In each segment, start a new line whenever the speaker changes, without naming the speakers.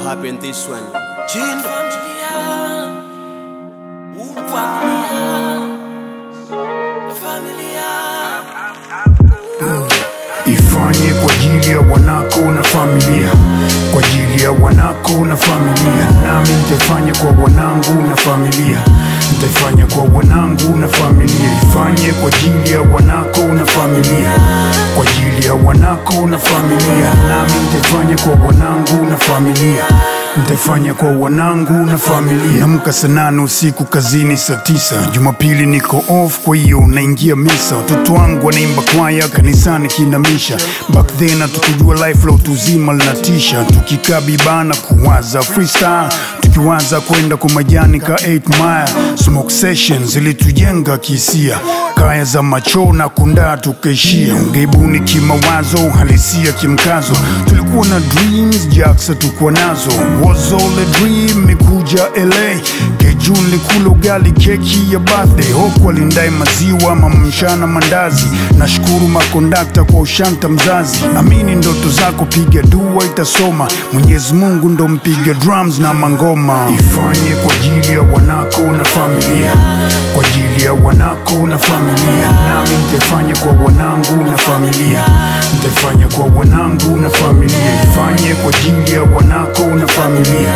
happy in this one.
Jane familia, familia,
Ifanye kwa ajili ya wanako na familia, kwa ajili ya wanako na familia. Nami nitaifanya kwa wanangu na familia, nitaifanya kwa wanangu na familia. Ifanye kwa ajili ya wanako na familia, kwa ajili ya wanako na familia. Nami nitaifanya kwa wanangu na familia nitaifanya kwa wanangu na familia. Amka saa nane usiku kazini saa tisa. Jumapili niko off, kwa hiyo naingia misa. Watoto wangu wanaimba kwaya kanisani kinamisha. Back then hatukujua life la utu uzima linatisha, tukikaa bibana kuwaza freestyle, tukiwaza kwenda kwa majani ka 8 mile. Smoke sessions zilitujenga kihisia, kaya za macho na kundaa tukaishia. Ungeibuni kimawazo, halisia kimkazo, tulikuwa na dreams jacks hatukuwa nazo was all a dream mekuja LA Keju nilikula ugali keki ya birthday Hoku alindai maziwa mamamshana mandazi Nashukuru makondakta kwa ushanta mzazi Amini ndoto zako piga dua itasoma Mwenyezi Mungu ndo mpiga drums na mangoma Ifanye kwa ajili ya wanako na familia Kwa ajili ya wanako na familia Nami nitaifanya kwa wanangu na familia Nitaifanya kwa wanangu na familia Ifanye kwa ajili ya wanako na familia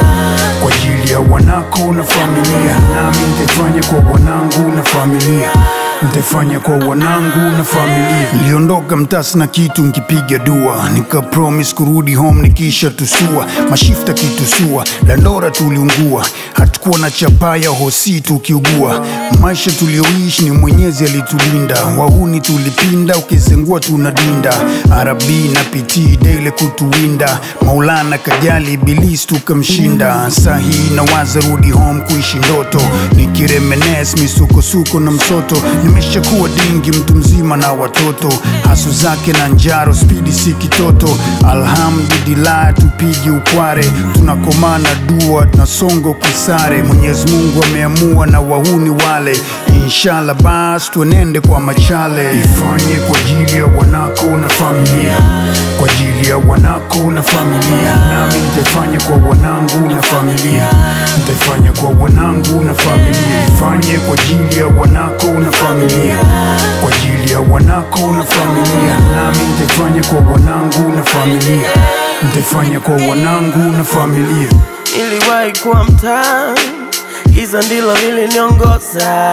Kwa ajili ya wanako na familia Nami nitaifanya kwa wanangu na familia Nitaifanya kwa wanangu na familia Niliondoka mtasi na kitu nkipiga dua Nika promise kurudi home nikisha tusua Mashifta kitusua Dandora tuliungua Hatukuwa na chapaya hosi tukiugua Maisha tulioishi ni mwenyezi alitulinda Wahuni tulipinda ukizengua tunadinda Arabi na piti daily kutuwinda Maulana kajali ibilisi tukamshinda Sahi na waza rudi home kuishi ndoto Nikiremenes misukosuko na msoto Nimeshakuwa dingi mtu mzima na watoto Hasu zake na njaro spidi si kitoto Alhamdulillah tupige ukware Tunakomana dua tunasongo kisare Mwenyezi Mungu ameamua na wahuni wale Inshallah bas tuenende kwa machale Ifanye kwa ajili ya wanako na familia Kwa ajili ya wanako na familia Nami nitaifanya kwa wanangu na familia Nitaifanya kwa wanangu na familia Ifanye kwa ajili ya wanako na familia Kwa ajili ya wanako na familia Nami nitaifanya kwa wanangu na familia Nitaifanya kwa wanangu na familia
niliwahi kuwa mtaa, giza ndilo liliniongoza.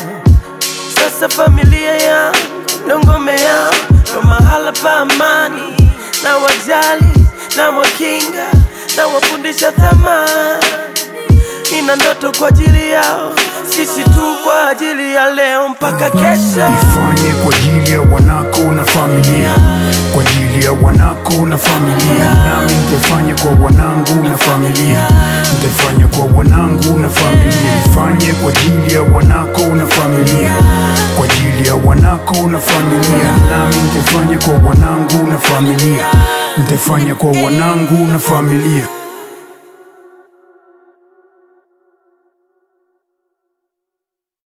Sasa familia yangu ndo ngome yangu, ndo mahala pa amani, na wajali na wakinga na wafundisha thamani. Nina ndoto kwa ajili yao, sisi tu kwa ajili ya leo mpaka kesho.
Ifanye kwa ajili ya wanako na familia Kwa ajili ya wanako na familia Nami nitaifanya kwa wanangu na familia Nitaifanya kwa wanangu na familia Ifanye kwa ajili ya wanako na familia Kwa ajili ya wanako na familia Nami nitaifanya kwa wanangu na familia Nitaifanya kwa wanangu na familia